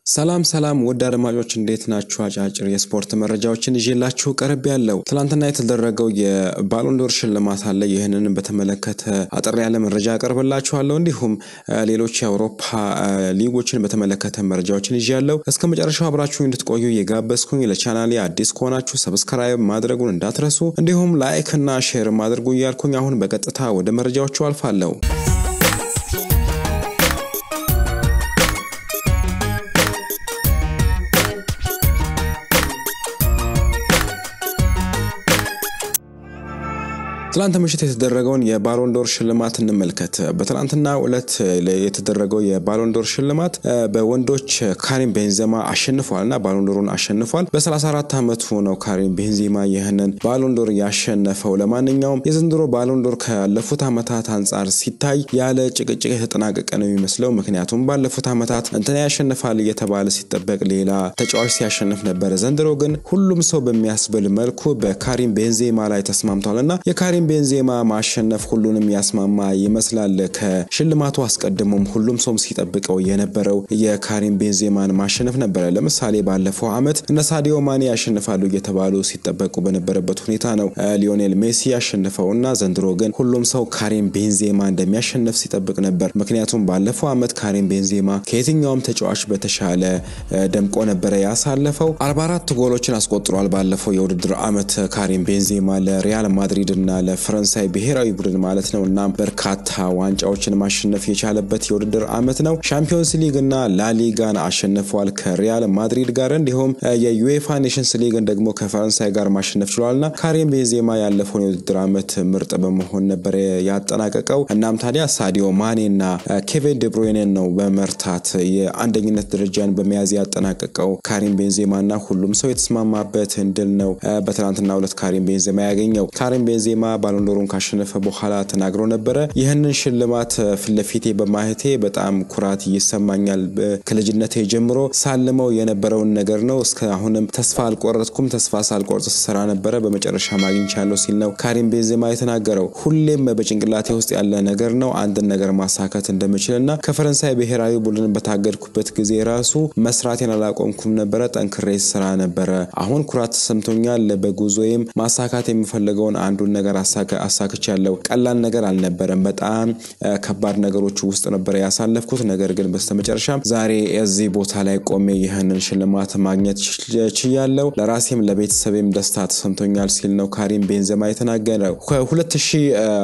ሰላም ሰላም ውድ አድማጮች እንዴት ናችሁ? አጫጭር የስፖርት መረጃዎችን ይዤላችሁ ቀርብ ያለው ትናንትና የተደረገው የባሎንዶር ሽልማት አለ። ይህንን በተመለከተ አጠር ያለ መረጃ አቀርብላችኋለሁ። እንዲሁም ሌሎች የአውሮፓ ሊጎችን በተመለከተ መረጃዎችን ይዣለሁ። እስከ መጨረሻው አብራችሁ እንድትቆዩ የጋበዝኩኝ። ለቻናሌ አዲስ ከሆናችሁ ሰብስክራይብ ማድረጉን እንዳትረሱ፣ እንዲሁም ላይክ እና ሼር ማድረጉ እያልኩኝ አሁን በቀጥታ ወደ መረጃዎቹ አልፋለሁ። ትላንት ምሽት የተደረገውን የባሎንዶር ሽልማት እንመልከት። በትናንትና ዕለት የተደረገው የባሎንዶር ሽልማት በወንዶች ካሪም ቤንዜማ አሸንፏል እና ባሎንዶሩን አሸንፏል። በ34 ዓመቱ ነው ካሪም ቤንዜማ ይህንን ባሎንዶር ያሸነፈው። ለማንኛውም የዘንድሮ ባሎንዶር ካለፉት ዓመታት አንጻር ሲታይ ያለ ጭቅጭቅ የተጠናቀቀ ነው የሚመስለው። ምክንያቱም ባለፉት ዓመታት እንትና ያሸንፋል እየተባለ ሲጠበቅ ሌላ ተጫዋች ሲያሸንፍ ነበረ። ዘንድሮ ግን ሁሉም ሰው በሚያስብል መልኩ በካሪም ቤንዜማ ላይ ተስማምቷል እና የካሪም ቤንዜማ ማሸነፍ ሁሉንም ያስማማ ይመስላል። ከሽልማቱ አስቀድሞም ሁሉም ሰው ሲጠብቀው የነበረው የካሪም ቤንዜማን ማሸነፍ ነበረ። ለምሳሌ ባለፈው ዓመት እነ ሳዲዮ ማኔ ያሸንፋሉ እየተባሉ ሲጠበቁ በነበረበት ሁኔታ ነው ሊዮኔል ሜሲ ያሸንፈው እና ዘንድሮ ግን ሁሉም ሰው ካሪም ቤንዜማ እንደሚያሸንፍ ሲጠብቅ ነበር። ምክንያቱም ባለፈው ዓመት ካሪም ቤንዜማ ከየትኛውም ተጫዋች በተሻለ ደምቆ ነበረ ያሳለፈው። 44 ጎሎችን አስቆጥሯል ባለፈው የውድድር ዓመት ካሪም ቤንዜማ ለሪያል ማድሪድ እና ለፈረንሳይ ብሔራዊ ቡድን ማለት ነው። እናም በርካታ ዋንጫዎችን ማሸነፍ የቻለበት የውድድር ዓመት ነው። ሻምፒዮንስ ሊግ እና ላሊጋን አሸንፏል ከሪያል ማድሪድ ጋር እንዲሁም የዩኤፋ ኔሽንስ ሊግን ደግሞ ከፈረንሳይ ጋር ማሸነፍ ችሏልና ካሪም ቤንዜማ ያለፈውን የውድድር ዓመት ምርጥ በመሆን ነበር ያጠናቀቀው። እናም ታዲያ ሳዲዮ ማኔ እና ኬቪን ደብሮይኔን ነው በመርታት የአንደኝነት ደረጃን በመያዝ ያጠናቀቀው ካሪም ቤንዜማ እና ሁሉም ሰው የተስማማበት ድል ነው በትናንትና ሁለት ካሪም ቤንዜማ ያገኘው። ካሪም ቤንዜማ ባሎንዶሩን ካሸነፈ በኋላ ተናግሮ ነበረ። ይህንን ሽልማት ፊት ለፊቴ በማየቴ በጣም ኩራት ይሰማኛል። ከልጅነቴ ጀምሮ ሳልመው የነበረውን ነገር ነው። እስከ አሁንም ተስፋ አልቆረጥኩም። ተስፋ ሳልቆርጥ ስሰራ ነበረ። በመጨረሻ ማግኝቻለሁ ሲል ነው ካሪም ቤንዜማ የተናገረው። ሁሌም በጭንቅላቴ ውስጥ ያለ ነገር ነው አንድን ነገር ማሳካት እንደምችል እና ከፈረንሳይ ብሔራዊ ቡድን በታገድኩበት ጊዜ ራሱ መስራቴን አላቆምኩም ነበረ። ጠንክሬ ስራ ነበረ። አሁን ኩራት ተሰምቶኛል። በጉዞዬም ማሳካት የምፈልገውን አንዱን ነገር አሳክቻለሁ። ቀላል ነገር አልነበረም። በጣም ከባድ ነገሮች ውስጥ ነበረ ያሳለፍኩት። ነገር ግን በስተመጨረሻም ዛሬ እዚህ ቦታ ላይ ቆሜ ይህንን ሽልማት ማግኘት ችያለሁ። ለራሴም ለቤተሰቤም ደስታ ተሰምቶኛል ሲል ነው ካሪም ቤንዜማ የተናገረው። ከሁለት ሺህ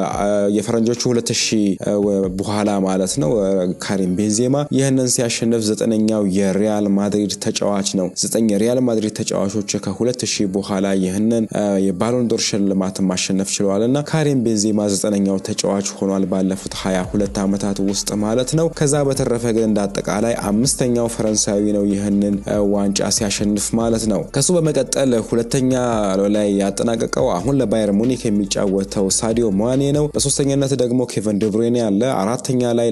የፈረንጆቹ ሁለት ሺህ በኋላ ማለት ነው ካሪም ቤንዜማ ይህንን ሲያሸንፍ ዘጠነኛው የሪያል ማድሪድ ተጫዋች ነው። ዘጠኝ የሪያል ማድሪድ ተጫዋቾች ከሁለት ሺህ በኋላ ይህንን የባሎንዶር ሽልማት ማሸነፍ ችለዋል እና ካሪም ቤንዜማ ዘጠነኛው ተጫዋች ሆኗል ባለፉት ሀያ ሁለት ዓመታት ውስጥ ማለት ነው። ከዛ በተረፈ ግን እንደ አጠቃላይ አምስተኛው ፈረንሳዊ ነው ይህንን ዋንጫ ሲያሸንፍ ማለት ነው። ከሱ በመቀጠል ሁለተኛ ላይ ያጠናቀቀው አሁን ለባየር ሙኒክ የሚጫወተው ሳዲዮ ማኔ ነው። በሶስተኛነት ደግሞ ኬቨን ደብሮይኔ አለ። አራተኛ ላይ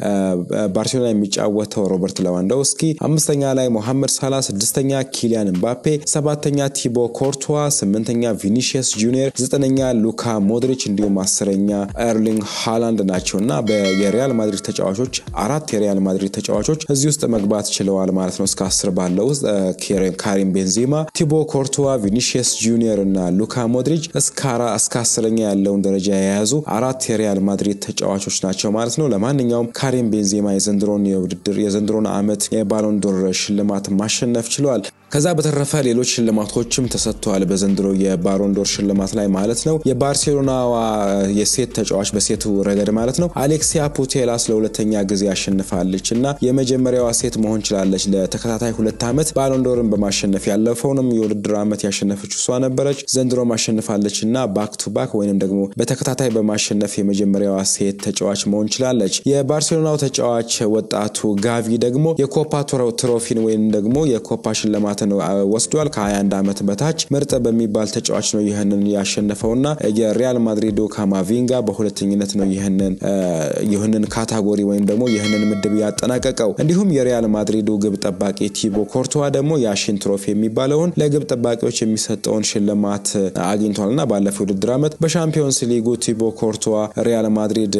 ለባርሴሎና የሚጫወተው ሮበርት ሌዋንዶውስኪ፣ አምስተኛ ላይ ሞሐመድ ሳላ፣ ስድስተኛ ኪሊያን ምባፔ፣ ሰባተኛ ቲቦ ኮርቷ፣ ስምንተኛ ቪኒሺየስ ጁኒየር፣ ዘጠነኛ ሉካ ሞድሪች እንዲሁም አስረኛ ኤርሊንግ ሃላንድ ናቸው እና የሪያል ማድሪድ ተጫዋቾች አራት የሪያል ማድሪድ ተጫዋቾች እዚህ ውስጥ መግባት ችለዋል ማለት ነው። እስከ አስር ባለው ውስጥ ካሪም ቤንዜማ፣ ቲቦ ኮርቱዋ፣ ቪኒሺየስ ጁኒየር እና ሉካ ሞድሪች እስከ አስረኛ ያለውን ደረጃ የያዙ አራት የሪያል ማድሪድ ተጫዋቾች ናቸው ማለት ነው። ለማንኛውም ካሪም ቤንዜማ የዘንድሮን የውድድር የዘንድሮን ዓመት የባሎንዶር ሽልማት ማሸነፍ ችለዋል። ከዛ በተረፈ ሌሎች ሽልማቶችም ተሰጥተዋል በዘንድሮ የባሎንዶር ሽልማት ላይ ማለት ነው። የባርሴሎናዋ የሴት ተጫዋች በሴቱ ረገድ ማለት ነው አሌክሲያ ፑቴላስ ለሁለተኛ ጊዜ አሸንፋለች እና የመጀመሪያዋ ሴት መሆን ችላለች። ለተከታታይ ሁለት ዓመት ባሎንዶርን በማሸነፍ ያለፈውንም የውድድር ዓመት ያሸነፈች እሷ ነበረች። ዘንድሮም አሸንፋለች እና ባክ ቱ ባክ ወይንም ደግሞ በተከታታይ በማሸነፍ የመጀመሪያዋ ሴት ተጫዋች መሆን ችላለች። የባርሴሎናው ተጫዋች ወጣቱ ጋቪ ደግሞ የኮፓ ትሮፊን ወይም ደግሞ የኮፓ ሽልማት ሽልማትን ወስዷል። ከ21 ዓመት በታች ምርጥ በሚባል ተጫዋች ነው ይህንን ያሸነፈውና የሪያል ማድሪዱ ካማቪንጋ በሁለተኝነት ነው ይህንን ይህንን ካታጎሪ ወይም ደግሞ ይህንን ምድብ ያጠናቀቀው። እንዲሁም የሪያል ማድሪዱ ግብ ጠባቂ ቲቦ ኮርቶዋ ደግሞ የአሽን ትሮፊ የሚባለውን ለግብ ጠባቂዎች የሚሰጠውን ሽልማት አግኝቷልና ባለፈው ውድድር ዓመት በሻምፒዮንስ ሊጉ ቲቦ ኮርቶዋ ሪያል ማድሪድ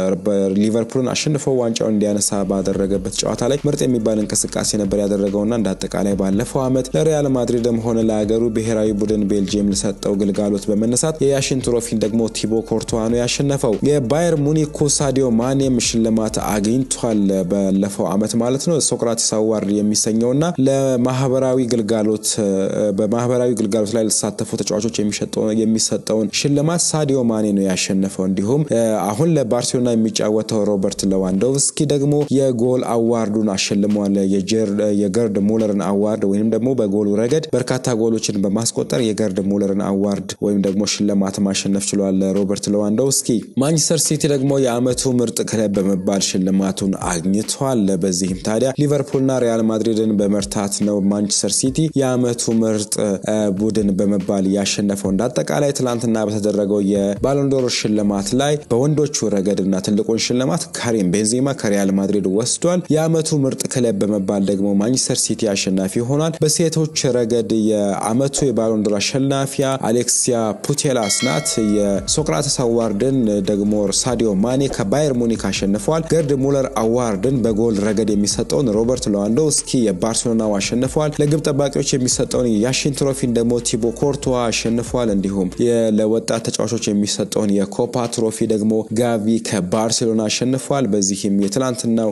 ሊቨርፑልን አሸንፎ ዋንጫውን እንዲያነሳ ባደረገበት ጨዋታ ላይ ምርጥ የሚባል እንቅስቃሴ ነበር ያደረገውና እንደ አጠቃላይ ባለፈው ዓመት ለሪያል ማድሪድም ሆነ ለሀገሩ ብሔራዊ ቡድን ቤልጅየም ለሰጠው ግልጋሎት በመነሳት የያሽን ትሮፊን ደግሞ ቲቦ ኮርቶዋ ነው ያሸነፈው። የባየር ሙኒኩ ሳዲዮ ማኔም ሽልማት አግኝቷል ባለፈው ዓመት ማለት ነው። ሶቅራቲስ አዋርድ የሚሰኘውና ለማህበራዊ ግልጋሎት በማህበራዊ ግልጋሎት ላይ ለተሳተፉ ተጫዋቾች የሚሰጠውን ሽልማት ሳዲዮ ማኔ ነው ያሸነፈው። እንዲሁም አሁን ለባርሴሎና የሚጫወተው ሮበርት ሌዋንዶቭስኪ ደግሞ የጎል አዋርዱን አሸልሟል። የገርድ ሙለርን አዋርድ ወይም ደግሞ በጎሉ ረገድ በርካታ ጎሎችን በማስቆጠር የገርድ ሙለርን አዋርድ ወይም ደግሞ ሽልማት ማሸነፍ ችሏል ሮበርት ሌዋንዶቭስኪ። ማንቸስተር ሲቲ ደግሞ የዓመቱ ምርጥ ክለብ በመባል ሽልማቱን አግኝቷል። በዚህም ታዲያ ሊቨርፑልና ሪያል ማድሪድን በመርታት ነው ማንቸስተር ሲቲ የዓመቱ ምርጥ ቡድን በመባል ያሸነፈው። እንደ አጠቃላይ ትላንትና በተደረገው የባሎንዶር ሽልማት ላይ በወንዶቹ ረገድና ትልቁን ሽልማት ካሪም ቤንዜማ ከሪያል ማድሪድ ወስዷል። የዓመቱ ምርጥ ክለብ በመባል ደግሞ ማንቸስተር ሲቲ አሸናፊ ሆኗል። በሴቶች ረገድ የዓመቱ የባሎንዶር አሸናፊያ አሌክሲያ ፑቴላስ ናት። የሶቅራተስ አዋርድን ደግሞ ሳዲዮ ማኔ ከባየር ሙኒክ አሸንፈዋል። ገርድ ሙለር አዋርድን በጎል ረገድ የሚሰጠውን ሮበርት ሌዋንዶቭስኪ የባርሴሎናው አሸንፈዋል። ለግብ ጠባቂዎች የሚሰጠውን የያሽን ትሮፊን ደግሞ ቲቦ ኮርቶዋ አሸንፏል። እንዲሁም ለወጣት ተጫዋቾች የሚሰጠውን የኮፓ ትሮፊ ደግሞ ጋቪ ከባርሴሎና አሸንፏል። በዚህም የትላንትናው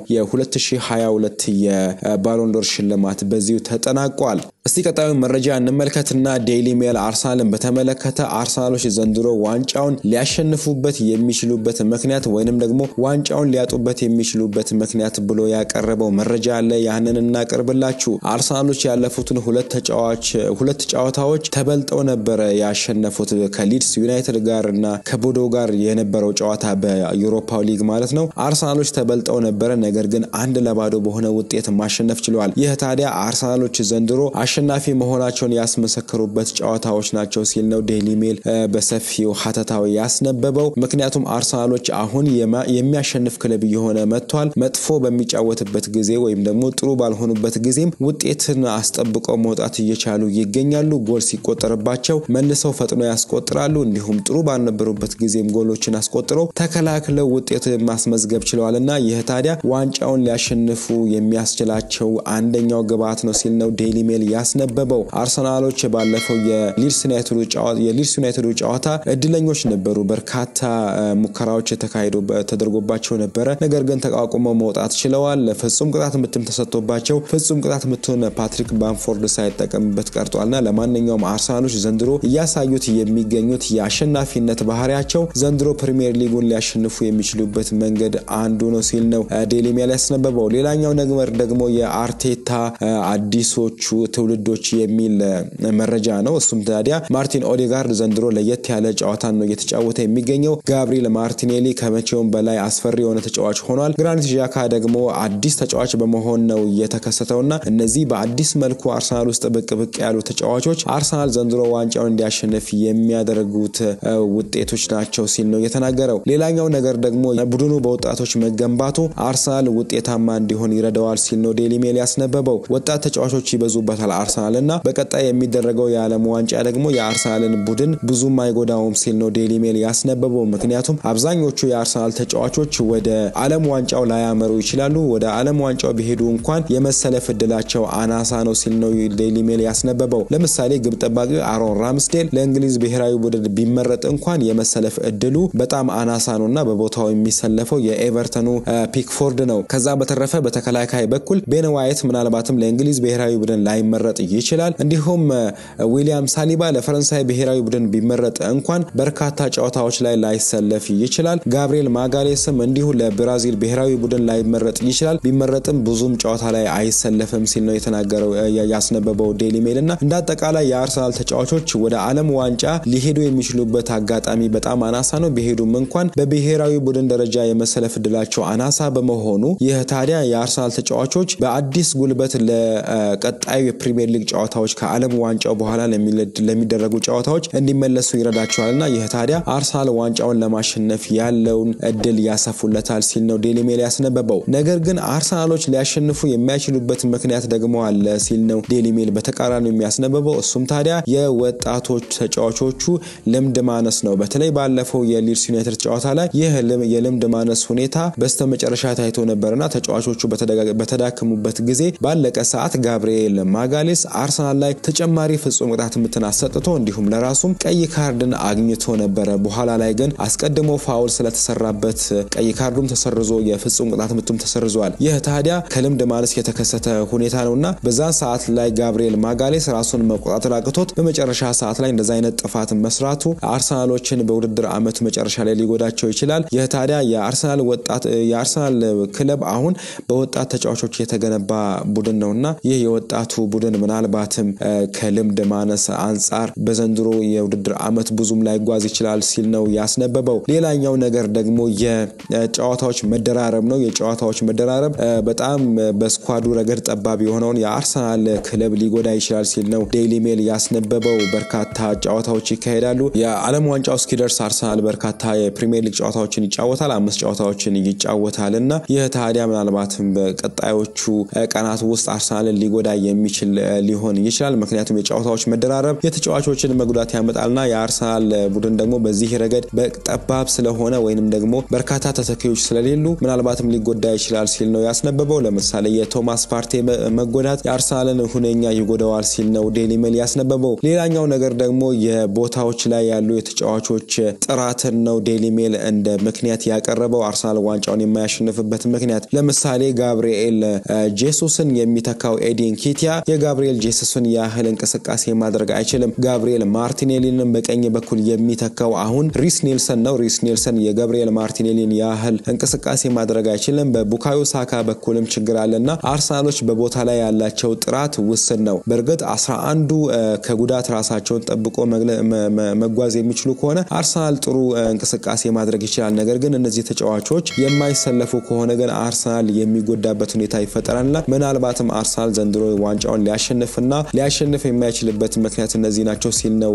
የ2022 የባሎንዶር ሽልማት በዚሁ ተጠናቋል። እስቲ ቀጣዩ መረጃ እንመልከትና ዴይሊ ሜል አርሰናልን በተመለከተ አርሰናሎች ዘንድሮ ዋንጫውን ሊያሸንፉበት የሚችሉበት ምክንያት ወይንም ደግሞ ዋንጫውን ሊያጡበት የሚችሉበት ምክንያት ብሎ ያቀረበው መረጃ አለ። ያንን እናቀርብላችሁ። አርሰናሎች ያለፉትን ሁለት ተጫዋች ሁለት ጨዋታዎች ተበልጠው ነበረ ያሸነፉት ከሊድስ ዩናይትድ ጋር እና ከቦዶ ጋር የነበረው ጨዋታ በዩሮፓ ሊግ ማለት ነው። አርሰናሎች ተበልጠው ነበረ፣ ነገር ግን አንድ ለባዶ በሆነ ውጤት ማሸነፍ ችለዋል። ይህ ታዲያ አርሰናሎች ዘንድሮ አሸናፊ መሆናቸውን ያስመሰከሩበት ጨዋታዎች ናቸው ሲል ነው ዴይሊ ሜል በሰፊው ሀተታዊ ያስነበበው። ምክንያቱም አርሰናሎች አሁን የሚያሸንፍ ክለብ እየሆነ መጥቷል። መጥፎ በሚጫወትበት ጊዜ ወይም ደግሞ ጥሩ ባልሆኑበት ጊዜም ውጤትን አስጠብቀው መውጣት እየቻሉ ይገኛሉ። ጎል ሲቆጠርባቸው መልሰው ፈጥኖ ያስቆጥራሉ። እንዲሁም ጥሩ ባልነበሩበት ጊዜም ጎሎችን አስቆጥረው ተከላክለው ውጤት ማስመዝገብ ችለዋል እና ይህ ታዲያ ዋንጫውን ሊያሸንፉ የሚያስችላቸው አንደኛው ግብዓት ነው ሲል ነው ዴይሊ ሜል ያስነበበው። አርሰናሎች ባለፈው የሊድስ ዩናይትዱ ጨዋታ እድለኞች ነበሩ። በርካታ ሙከራዎች ተደርጎባቸው ነበረ። ነገር ግን ተቋቁመው መውጣት ችለዋል። ፍጹም ቅጣት ምትም ተሰጥቶባቸው ፍጹም ቅጣት ምቱን ፓትሪክ ባምፎርድ ሳይጠቀምበት ቀርጧልና ለማንኛውም አርሰናሎች ዘንድሮ እያሳዩት የሚገኙት የአሸናፊነት ባህሪያቸው ዘንድሮ ፕሪሚየር ሊጉን ሊያሸንፉ የሚችሉበት መንገድ አንዱ ነው ሲል ነው ዴይሊ ሜል ያስነበበው። ሌላኛው ነገር ደግሞ የአርቴታ አዲሶቹ ትውልዶች የሚል መረጃ ነው። እሱም ታዲያ ማርቲን ኦዴጋርድ ዘንድሮ ለየት ያለ ጨዋታን ነው እየተጫወተ የሚገኘው። ጋብሪኤል ማርቲኔሊ ከመቼውም በላይ አስፈሪ የሆነ ተጫዋች ሆኗል። ግራኒት ዣካ ደግሞ አዲስ ተጫዋች በመሆን ነው የተከሰተውና እነዚህ በአዲስ መልኩ አርሰናል ውስጥ ብቅ ብቅ ያሉ ተጫዋቾች አርሰናል ዘንድሮ ዋንጫውን እንዲያሸንፍ የሚያደርጉት ውጤቶች ናቸው ሲል ነው የተናገረው። ሌላኛው ነገር ደግሞ ቡድኑ በወጣቶች መገንባቱ አርሰናል ውጤታማ እንዲሆን ይረዳዋል ሲል ነው ዴይሊ ሜል ያስነበበው። ወጣት ተጫዋቾች ይበዙበታል አርሰናል እና በቀጣይ የሚደረገው የዓለም ዋንጫ ደግሞ የአርሰናልን ቡድን ብዙም አይጎዳውም ሲል ነው ዴይሊ ሜል ያስነበበው። ምክንያቱም አብዛኞቹ የአርሰናል ተጫዋቾች ወደ ዓለም ዋንጫው ላያመሩ ይችላሉ። ወደ ዓለም ዋንጫው ቢሄዱ እንኳን የመሰለፍ እድላቸው አናሳ ነው ሲል ነው ዴይሊ ሜል ያስነበበው። ለምሳሌ ግብ ጠባቂ አሮን ራምስዴል ለእንግሊዝ ብሔራዊ ቡድን ቢመረጥ እንኳን የመሰለፍ እድሉ በጣም አናሳ ነው እና በቦታው የሚሰለፈው የኤቨርተኑ ፒክፎርድ ነው። ከዛ በተረፈ በተከላካይ በኩል ቤን ዋይት ምናልባትም ለእንግሊዝ ብሔራዊ ቡድን ላይመረጥ ይችላል። እንዲሁም ዊሊያም ሳሊባ ለፈረንሳይ ብሔራዊ ቡድን ቢመረጥ እንኳን በርካታ ጨዋታዎች ላይ ላይሰለፍ ይችላል። ጋብሪኤል ማጋሌስም እንዲሁ ለብራዚል ብሔራዊ ቡድን ላይመረጥ ይችላል። ቢመረጥም ብዙም ጨዋታ ላይ አይሰለፍም ሲል ነው የተናገረው ያስነበበው ዴይሊ ሜል እና እንደ አጠቃላይ የአርሰናል ተጫዋቾች ወደ ዓለም ዋንጫ ሊሄዱ የሚችሉበት አጋጣሚ በጣም አናሳ ነው። ቢሄዱም እንኳን በብሔራዊ ቡድን ደረጃ የመሰለፍ እድላቸው አናሳ በመሆኑ ይህ ታዲያ የአርሰናል ተጫዋቾች በአዲስ ጉልበት ለቀጣዩ ፕሪሚየር ሊግ ጨዋታዎች ከዓለም ዋንጫው በኋላ ለሚደረጉ ጨዋታዎች እንዲመለሱ ይረዳቸዋልና ይህ ታዲያ አርሰናል ዋንጫውን ለማሸነፍ ያለውን እድል ያሰፉለታል ሲል ነው ዴሊ ሜል ያስነበበው። ነገር ግን አርሰናሎች ሊያሸንፉ የሚያችሉበት ምክንያት ደግሞ አለ ሲል ነው ዴሊ ሜል በተቃራኒው የሚያስነበበው። እሱም ታዲያ የወጣቶች ተጫዋቾቹ ልምድ ማነስ ነው። በተለይ ባለፈው የሊድስ ዩናይትድ ጨዋታ ላይ ይህ የልምድ ማነስ ሁኔታ በስተመጨረሻ ታይቶ ነበርና ተጫዋቾቹ በተዳከሙበት ጊዜ ባለቀ ሰዓት ጋብርኤል ማጋሌስ አርሰናል ላይ ተጨማሪ ፍጹም ቅጣት ምትን አሰጥቶ እንዲሁም ለራሱም ቀይ ካርድን አግኝቶ ነበረ። በኋላ ላይ ግን አስቀድሞ ፋውል ስለተሰራበት ቀይ ካርዱም ተሰርዞ የፍጹም ቅጣት ምቱም ተሰርዟል። ይህ ታዲያ ከልምድ ማነስ የተከሰተ ሁኔታ ነውና በዛን ሰዓት ላይ ጋብርኤል ማጋሌስ ራሱን መቆጣጠር አቅቶት በመጨረሻ ሰዓት ላይ እንደዛ አይነት ጥፋት መስራቱ አርሰናሎችን በውድድር ዓመቱ መጨረሻ ላይ ሊጎዳቸው ይችላል። ይህ ታዲያ የአርሰናል ወጣት የአርሰናል ክለብ አሁን በወጣት ተጫዋቾች የተገነባ ቡድን ነውና ይህ የወጣቱ ቡድን ምናልባትም ከልምድ ማነስ አንጻር በዘንድሮ የውድድር ዓመት ብዙም ላይጓዝ ይችላል ሲል ነው ያስነበበው። ሌላኛው ነገር ደግሞ የጨዋታዎች መደራረብ ነው። የጨዋታዎች መደራረብ በጣም በስኳዱ ረገድ ጠባብ የሆነውን የአርሰናል ክለብ ሊጎዳ ይችላል ሲል ነው ዴይሊ ሜል ያስነበበው። በርካታ ጨዋታዎች ይካሄዳሉ። የዓለም ዋንጫው እስኪደርስ አርሰናል በርካታ የፕሪሚየር ሊግ ጨዋታዎችን ይጫወታል። አምስት ጨዋታዎችን ይጫወታል እና ይህ ታዲያ ምናልባትም በቀጣዮቹ ቀናት ውስጥ አርሰናልን ሊጎዳ የሚችል ሊሆን ይችላል። ምክንያቱም የጨዋታዎች መደራረብ የተጫዋቾችን መጉዳት ያመጣልና የአርሰናል ቡድን ደግሞ በዚህ ረገድ በጠባብ ስለሆነ ወይንም ደግሞ በርካታ ተተኪዎች ስለሌሉ ምናልባትም ሊጎዳ ይችላል ሲል ነው ያስነበበው። ለምሳሌ የቶማስ ፓርቴ መጎዳት የአርሰናልን ሁነኛ ይጎዳዋል ሲል ነው ዴሊ ሜል ያስነበበው። ሌላኛው ነገር ደግሞ የቦታዎች ላይ ያሉ የተጫዋቾች ጥራትን ነው ዴሊ ሜል እንደ ምክንያት ያቀረበው አርሰናል ዋንጫውን የማያሸንፍበት ምክንያት። ለምሳሌ ጋብርኤል ጄሱስን የሚተካው ኤዲን ኪቲያ የጋብርኤል ጄሱስን ያህል እንቅስቃሴ ማድረግ አይችልም። ጋብርኤል ማርቲኔሊንም በቀኝ በኩል የሚተካው አሁን ሪስ ኔልሰን ነው። ሪስ ኔልሰን የጋብርኤል ማርቲኔሊን ያህል እንቅስቃሴ ማድረግ አይችልም። በቡካዮ ሳካ በኩልም ችግር አለና አርሰናሎች በቦታ ላይ ያላቸው ጥራት ውስን ነው። በእርግጥ አስራ አንዱ ከጉዳት ራሳቸውን ጠብቆ መጓዝ የሚችሉ ከሆነ አርሰናል ጥሩ እንቅስቃሴ ማድረግ ይችላል። ነገር ግን እነዚህ ተጫዋቾች የማይሰለፉ ከሆነ ግን አርሰናል የሚጎዳበት ሁኔታ ይፈጠራልና ምናልባትም አርሰናል ዘንድሮ ዋንጫውን ሊያሸንፍና ሊያሸንፍ የማይችልበት ምክንያት እነዚህ ናቸው ሲል ነው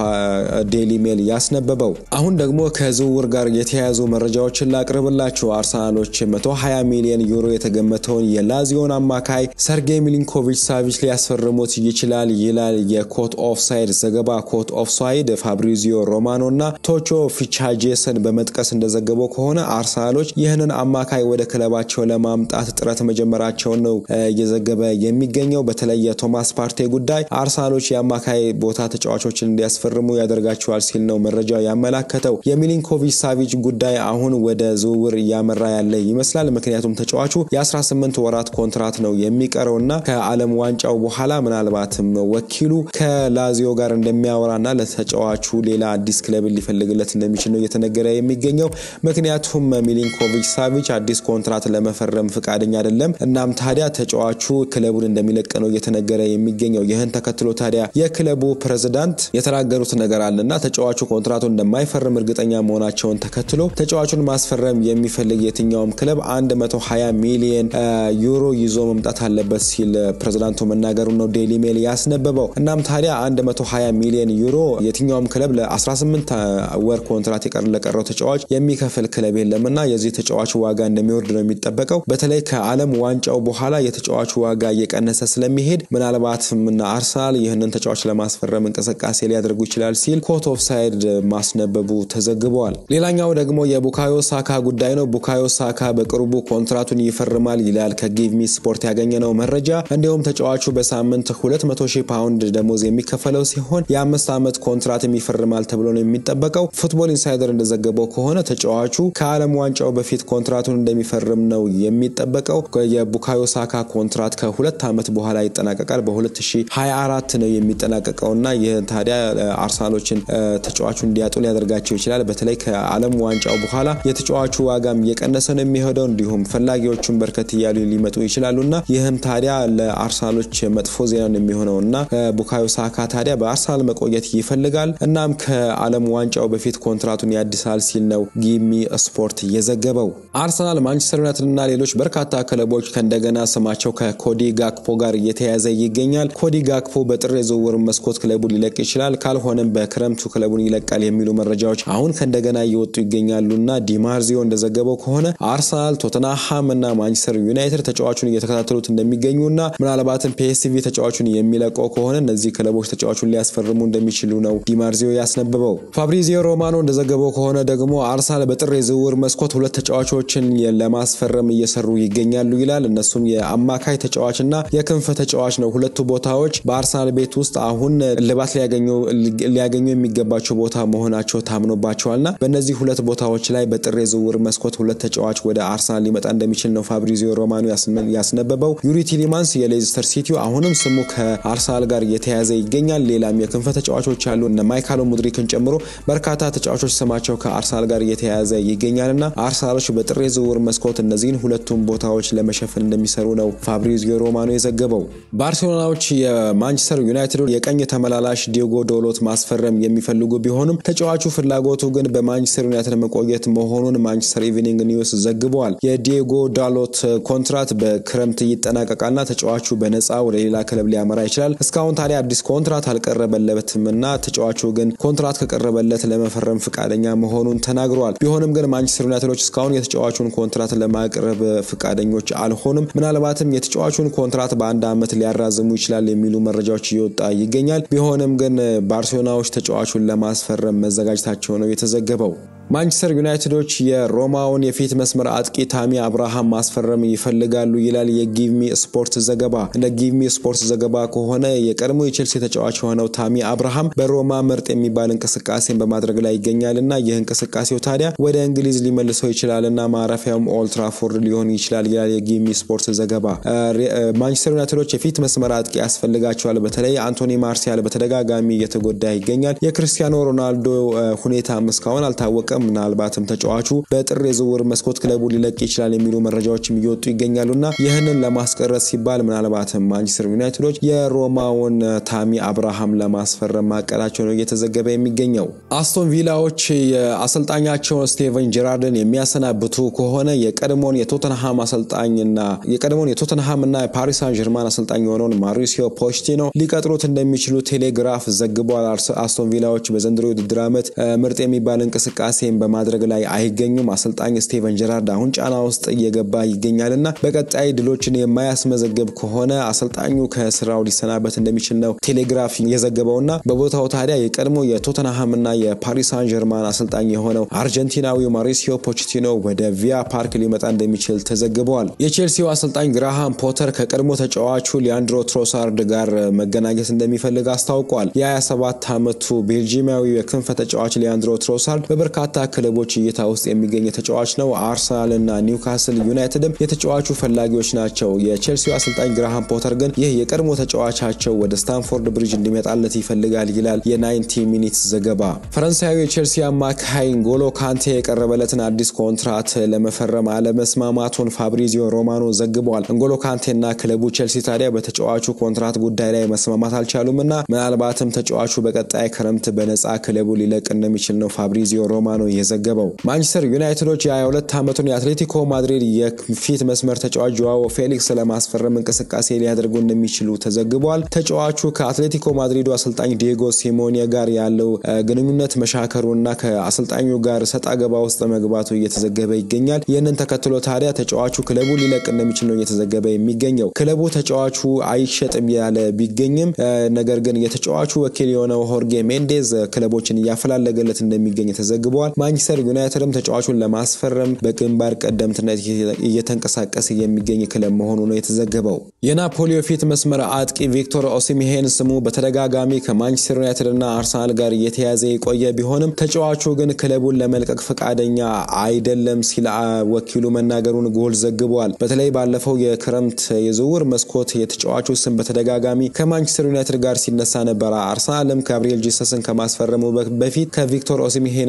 ዴሊ ሜል ያስነበበው። አሁን ደግሞ ከዝውውር ጋር የተያያዙ መረጃዎችን ላቅርብላችሁ። አርሰናሎች 120 ሚሊዮን ዩሮ የተገመተውን የላዚዮን አማካይ ሰርጌይ ሚሊንኮቪች ሳቪች ሊያስፈርሙት ይችላል ይላል የኮት ኦፍሳይድ ዘገባ። ኮት ኦፍሳይድ ፋብሪዚዮ ሮማኖ እና ቶቾ ፊቻጄስን በመጥቀስ እንደዘገበው ከሆነ አርሰናሎች ይህንን አማካይ ወደ ክለባቸው ለማምጣት ጥረት መጀመራቸውን ነው እየዘገበ የሚገኘው። በተለይ የቶማስ ፓርቴ ጉዳይ አርሰናሎች የአማካይ ቦታ ተጫዋቾችን እንዲያስፈርሙ ያደርጋቸዋል ሲል ነው መረጃው ያመላከተው። የሚሊንኮቪች ሳቪች ጉዳይ አሁን ወደ ዝውውር እያመራ ያለ ይመስላል። ምክንያቱም ተጫዋቹ የ18 ወራት ኮንትራት ነው የሚቀረውና ከዓለም ዋንጫው በኋላ ምናልባትም ወኪሉ ከላዚዮ ጋር እንደሚያወራና ለተጫዋቹ ሌላ አዲስ ክለብን ሊፈልግለት እንደሚችል ነው እየተነገረ የሚገኘው። ምክንያቱም ሚሊንኮቪች ሳቪች አዲስ ኮንትራት ለመፈረም ፍቃደኛ አይደለም። እናም ታዲያ ተጫዋቹ ክለቡን እንደሚለቅ ነው እየተነገረ የሚገኘው። ይህን ተከትሎ ታዲያ የክለቡ ፕሬዝዳንት የተናገሩት ነገር አለና ተጫዋቹ ኮንትራቱን እንደማይፈርም እርግጠኛ መሆናቸውን ተከትሎ ተጫዋቹን ማስፈረም የሚፈልግ የትኛውም ክለብ 120 ሚሊዮን ዩሮ ይዞ መምጣት አለበት ሲል ፕሬዝዳንቱ መናገሩ ነው ዴሊ ሜል ያስነበበው። እናም ታዲያ 120 ሚሊዮን ዩሮ የትኛውም ክለብ ለ18 ወር ኮንትራት ለቀረው ተጫዋች የሚከፍል ክለብ የለምና የዚህ ተጫዋች ዋጋ እንደሚወርድ ነው የሚጠበቀው። በተለይ ከዓለም ዋንጫው በኋላ የተጫዋቹ ዋጋ እየቀነሰ ስለሚሄድ ምናልባትም አርሰናል ይህንን ተጫዋች ለማስፈረም እንቅስቃሴ ሊያደርጉ ይችላል ሲል ኮት ኦፍሳይድ ማስነበቡ ተዘግበዋል። ሌላኛው ደግሞ የቡካዮ ሳካ ጉዳይ ነው። ቡካዮ ሳካ በቅርቡ ኮንትራቱን ይፈርማል ይላል ከጊቭሚ ስፖርት ያገኘነው መረጃ። እንዲሁም ተጫዋቹ በሳምንት 200 ሺህ ፓውንድ ደሞዝ የሚከፈለው ሲሆን የአምስት ዓመት ኮንትራትም ይፈርማል ተብሎ ነው የሚጠበቀው። ፉትቦል ኢንሳይደር እንደዘገበው ከሆነ ተጫዋቹ ከዓለም ዋንጫው በፊት ኮንትራቱን እንደሚፈርም ነው የሚጠበቀው። የቡካዮ ሳካ ኮንትራት ከሁለት ዓመት በኋላ ይጠናቀቃል። በ2024 ነው የሚጠናቀቀው እና ይህ ታዲያ አርሰናሎችን ተጫዋቹ እንዲያጡ ሊያደርጋቸው ይችላል። በተለይ ከዓለም ዋንጫው በኋላ የተጫዋቹ ዋጋም እየቀነሰ ነው የሚሄደው። እንዲሁም ፈላጊዎቹን በርከት እያሉ ሊመጡ ይችላሉ እና ይህም ታዲያ ለአርሰናሎች መጥፎ ዜና ነው የሚሆነው እና ቡካዮ ሳካ ታዲያ በአርሰናል መቆየት ይፈልጋል። እናም ከዓለም ዋንጫው በፊት ኮንትራቱን ያድሳል ሲል ነው ጊሚ ስፖርት የዘገበው። አርሰናል፣ ማንቸስተር ዩናይትድ እና ሌሎች በርካታ ክለቦች ከእንደገና ስማቸው ከኮዲ ጋክፖ ጋር እየተያያዘ ይገኛል። ኮዲ ጋክፖ በጥር የዝውውር መስኮት ክለቡ ሊለቅ ይችላል፣ ካልሆነም በክረምቱ ክለቡን ይለቃል የሚሉ መረጃዎች አሁን ከእንደገና እየወጡ ይገኛሉና ዲማርዚዮ እንደዘገበው ከሆነ አርሰናል፣ ቶተንሃም እና ማንቸስተር ዩናይትድ ተጫዋቹን እየተከታተሉት እንደሚገኙና ምናልባትም ፒኤስቪ ተጫዋቹን የሚለቀው ከሆነ እነዚህ ክለቦች ተጫዋቹን ሊያስፈርሙ እንደሚችሉ ነው ዲማርዚዮ ያስነበበው። ፋብሪዚዮ ሮማኖ እንደዘገበው ከሆነ ደግሞ አርሰናል በጥር የዝውውር መስኮት ሁለት ተጫዋቾችን ለማስፈረም እየሰሩ ይገኛሉ ይላል። እነሱም የአማካይ ተጫዋችና የክንፍ ተጫዋች ነው። ሁለቱ ቦታዎች በአርሰናል ቤት ውስጥ አሁን ልባት ሊያገኙ የሚገባቸው ቦታ መሆናቸው ታምኖባቸዋልና በእነዚህ ሁለት ቦታዎች ላይ በጥር የዝውውር መስኮት ሁለት ተጫዋች ወደ አርሰናል ሊመጣ እንደሚችል ነው ፋብሪዚዮ ሮማኖ ያስነበበው። ዩሪ ቲሊማንስ የሌስተር ሲቲው አሁንም ስሙ ከአርሰናል ጋር እየተያዘ ይገኛል። ሌላም የክንፈ ተጫዋቾች ያሉ እነ ማይካሎ ሙድሪክን ጨምሮ በርካታ ተጫዋቾች ስማቸው ከአርሰናል ጋር እየተያያዘ ይገኛልና አርሰናሎች በጥር የዝውውር መስኮት እነዚህን ሁለቱም ቦታዎች ለመሸፈን እንደሚሰሩ ነው ፋብሪዚዮ ሮማኖ የዘገበው። ባርሴሎናዎች የማንቸስተር ዩናይትድ የቀኝ ተመላላሽ ዲዮጎ ዶሎት ማስፈረም የሚፈልጉ ቢሆንም ተጫዋቹ ፍላጎቱ ግን በማንቸስተር ዩናይትድ መቆየት መሆኑን ማንቸስተር ኢቭኒንግ ኒውስ ዘግበዋል። የዲዮጎ ዳሎት ኮንትራት በክረምት ይጠናቀቃልና ተጫዋቹ በነፃ ወደ ሌላ ክለብ ሊያመራ ይችላል። እስካሁን ታዲያ አዲስ ኮንትራት አልቀረበለትም እና ተጫዋቹ ግን ኮንትራት ከቀረበለት ለመፈረም ፈቃደኛ መሆኑን ተናግረዋል። ቢሆንም ግን ማንቸስተር ዩናይትዶች እስካሁን የተጫዋቹን ኮንትራት ለማቅረብ ፈቃደኞች አልሆኑም። ምናልባትም የተጫዋቹን ኮንትራት በአንድ ዓመት ሊያራዝሙ ይችላል የሚሉ መረጃዎች እየወጣ ይገኛል። ቢሆንም ግን ባርሴሎናዎች ተጫዋቹን ለማስፈረም መዘጋጀታቸው ነው የተዘገበው። ማንቸስተር ዩናይትዶች የሮማውን የፊት መስመር አጥቂ ታሚ አብርሃም ማስፈረም ይፈልጋሉ ይላል የጊቭሚ ስፖርት ዘገባ። እንደ ጊቭሚ ስፖርት ዘገባ ከሆነ የቀድሞ የቼልሲ ተጫዋች የሆነው ታሚ አብርሃም በሮማ ምርጥ የሚባል እንቅስቃሴን በማድረግ ላይ ይገኛልና ይህ እንቅስቃሴው ታዲያ ወደ እንግሊዝ ሊመልሰው ይችላልና ማረፊያውም ኦልትራፎርድ ሊሆን ይችላል ይላል የጊቭሚ ስፖርት ዘገባ። ማንቸስተር ዩናይትዶች የፊት መስመር አጥቂ ያስፈልጋቸዋል። በተለይ አንቶኒ ማርሲያል በተደጋጋሚ እየተጎዳ ይገኛል። የክርስቲያኖ ሮናልዶ ሁኔታም እስካሁን አልታወቀም። ምናልባትም ተጫዋቹ በጥር የዝውውር መስኮት ክለቡ ሊለቅ ይችላል የሚሉ መረጃዎችም እየወጡ ይገኛሉና ይህንን ለማስቀረት ሲባል ምናልባትም ማንቸስተር ዩናይትዶች የሮማውን ታሚ አብርሃም ለማስፈረም ማቀዳቸው ነው እየተዘገበ የሚገኘው። አስቶን ቪላዎች የአሰልጣኛቸውን ስቴቨን ጀራርድን የሚያሰናብቱ ከሆነ የቀድሞውን የቶተንሃም አሰልጣኝና የቀድሞውን የቶተንሃም እና የፓሪስ ሳን ጀርማን አሰልጣኝ የሆነውን ማሪሲዮ ፖችቲኖ ሊቀጥሩት እንደሚችሉ ቴሌግራፍ ዘግቧል። አስቶን ቪላዎች በዘንድሮ የውድድር ዓመት ምርጥ የሚባል እንቅስቃሴ በማድረግ ላይ አይገኙም። አሰልጣኝ ስቴቨን ጀራርድ አሁን ጫና ውስጥ እየገባ ይገኛል እና በቀጣይ ድሎችን የማያስመዘግብ ከሆነ አሰልጣኙ ከስራው ሊሰናበት እንደሚችል ነው ቴሌግራፍ የዘገበውና በቦታው ታዲያ የቀድሞ የቶተንሃም እና የፓሪስ ሳን ጀርማን አሰልጣኝ የሆነው አርጀንቲናዊው ማሪሲዮ ፖችቲኖ ወደ ቪያ ፓርክ ሊመጣ እንደሚችል ተዘግበዋል። የቼልሲው አሰልጣኝ ግራሃም ፖተር ከቀድሞ ተጫዋቹ ሊያንድሮ ትሮሳርድ ጋር መገናኘት እንደሚፈልግ አስታውቋል። የ27 ዓመቱ ቤልጂማዊ የክንፈ ተጫዋች ሊያንድሮ ትሮሳርድ በበርካታ ክለቦች እይታ ውስጥ የሚገኝ ተጫዋች ነው። አርሰናል እና ኒውካስል ዩናይትድም የተጫዋቹ ፈላጊዎች ናቸው። የቼልሲው አሰልጣኝ ግራሃም ፖተር ግን ይህ የቀድሞ ተጫዋቻቸው ወደ ስታንፎርድ ብሪጅ እንዲመጣለት ይፈልጋል ይላል የናይንቲ ሚኒትስ ዘገባ። ፈረንሳዊ የቼልሲ አማካይ ንጎሎ ካንቴ የቀረበለትን አዲስ ኮንትራት ለመፈረም አለመስማማቱን ፋብሪዚዮ ሮማኖ ዘግቧል። ንጎሎ ካንቴና ክለቡ ቼልሲ ታዲያ በተጫዋቹ ኮንትራት ጉዳይ ላይ መስማማት አልቻሉም እና ምናልባትም ተጫዋቹ በቀጣይ ክረምት በነፃ ክለቡ ሊለቅ እንደሚችል ነው ፋብሪዚዮ ሮማኖ የዘገበው። ማንቸስተር ዩናይትዶች የ22 ዓመቱን የአትሌቲኮ ማድሪድ የፊት መስመር ተጫዋች ጆዋዎ ፌሊክስ ለማስፈረም እንቅስቃሴ ሊያደርጉ እንደሚችሉ ተዘግቧል። ተጫዋቹ ከአትሌቲኮ ማድሪዱ አሰልጣኝ ዲየጎ ሲሞኔ ጋር ያለው ግንኙነት መሻከሩና ከአሰልጣኙ ጋር ሰጣ ገባ ውስጥ መግባቱ እየተዘገበ ይገኛል። ይህንን ተከትሎ ታዲያ ተጫዋቹ ክለቡ ሊለቅ እንደሚችል ነው እየተዘገበ የሚገኘው። ክለቡ ተጫዋቹ አይሸጥም ያለ ቢገኝም ነገር ግን የተጫዋቹ ወኪል የሆነው ሆርጌ ሜንዴዝ ክለቦችን እያፈላለገለት እንደሚገኝ ተዘግቧል። ማንቸስተር ዩናይትድም ተጫዋቹን ለማስፈረም በግንባር ቀደምትነት እየተንቀሳቀሰ የሚገኝ ክለብ መሆኑ ነው የተዘገበው። የናፖሊ ፊት መስመር አጥቂ ቪክቶር ኦሲሚሄን ስሙ በተደጋጋሚ ከማንቸስተር ዩናይትድ እና አርሰናል ጋር እየተያዘ የቆየ ቢሆንም ተጫዋቹ ግን ክለቡን ለመልቀቅ ፈቃደኛ አይደለም ሲል ወኪሉ መናገሩን ጎል ዘግቧል። በተለይ ባለፈው የክረምት የዝውውር መስኮት የተጫዋቹ ስም በተደጋጋሚ ከማንቸስተር ዩናይትድ ጋር ሲነሳ ነበረ። አርሰናልም ጋብሪኤል ጂሰስን ከማስፈረሙ በፊት ከቪክቶር ኦሲሚሄን ጋር ስሙ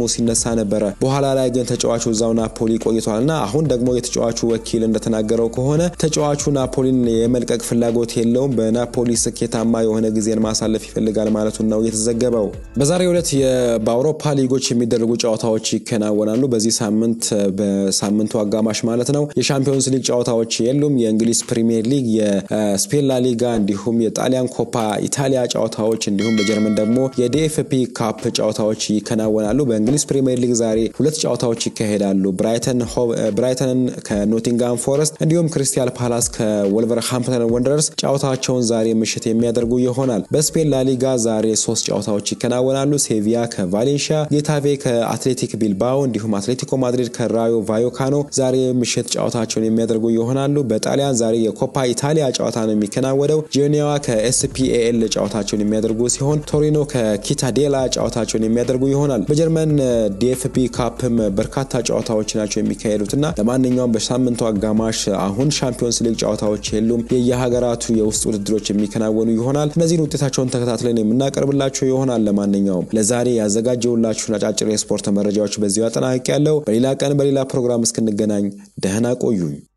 ሲነሳ ነበረ። በኋላ ላይ ግን ተጫዋቹ እዛው ናፖሊ ቆይቷል እና አሁን ደግሞ የተጫዋቹ ወኪል እንደተናገረው ከሆነ ተጫዋቹ ናፖሊን የመልቀቅ ፍላጎት የለውም፣ በናፖሊ ስኬታማ የሆነ ጊዜን ማሳለፍ ይፈልጋል ማለቱን ነው የተዘገበው። በዛሬው ዕለት በአውሮፓ ሊጎች የሚደረጉ ጨዋታዎች ይከናወናሉ። በዚህ ሳምንት በሳምንቱ አጋማሽ ማለት ነው የሻምፒዮንስ ሊግ ጨዋታዎች የሉም። የእንግሊዝ ፕሪሚየር ሊግ፣ የስፔን ላ ሊጋ እንዲሁም የጣሊያን ኮፓ ኢታሊያ ጨዋታዎች እንዲሁም በጀርመን ደግሞ የዲኤፍፒ ካፕ ጨዋታዎች ይከናወናሉ። በእንግሊዝ ፕሪሚየር ሊግ ዛሬ ሁለት ጨዋታዎች ይካሄዳሉ። ብራይተንን ከኖቲንጋም ፎረስት እንዲሁም ክሪስታል ፓላስ ከወልቨርሃምፕተን ወንደረርስ ጨዋታቸውን ዛሬ ምሽት የሚያደርጉ ይሆናል። በስፔን ላሊጋ ዛሬ ሶስት ጨዋታዎች ይከናወናሉ። ሴቪያ ከቫሌንሺያ፣ ጌታቬ ከአትሌቲክ ቢልባኦ እንዲሁም አትሌቲኮ ማድሪድ ከራዮ ቫዮካኖ ዛሬ ምሽት ጨዋታቸውን የሚያደርጉ ይሆናሉ። በጣሊያን ዛሬ የኮፓ ኢታሊያ ጨዋታ ነው የሚከናወነው። ጂኒያዋ ከኤስፒኤል ጨዋታቸውን የሚያደርጉ ሲሆን ቶሪኖ ከኪታዴላ ጨዋታቸውን የሚያደርጉ ይሆናል። በጀርመን ዲኤፍቢ ካፕም በርካታ ጨዋታዎች ናቸው የሚካሄዱት እና ለማንኛውም በሳምንቱ አጋማሽ አሁን ሻምፒዮንስ ሊግ ጨዋታዎች የሉም። የየሀገራቱ የውስጥ ውድድሮች የሚከናወኑ ይሆናል። እነዚህን ውጤታቸውን ተከታትለን የምናቀርብላቸው ይሆናል። ለማንኛውም ለዛሬ ያዘጋጀውላችሁን አጫጭር የስፖርት መረጃዎች በዚሁ አጠናቅቄያለሁ። በሌላ ቀን በሌላ ፕሮግራም እስክንገናኝ ደህና ቆዩኝ።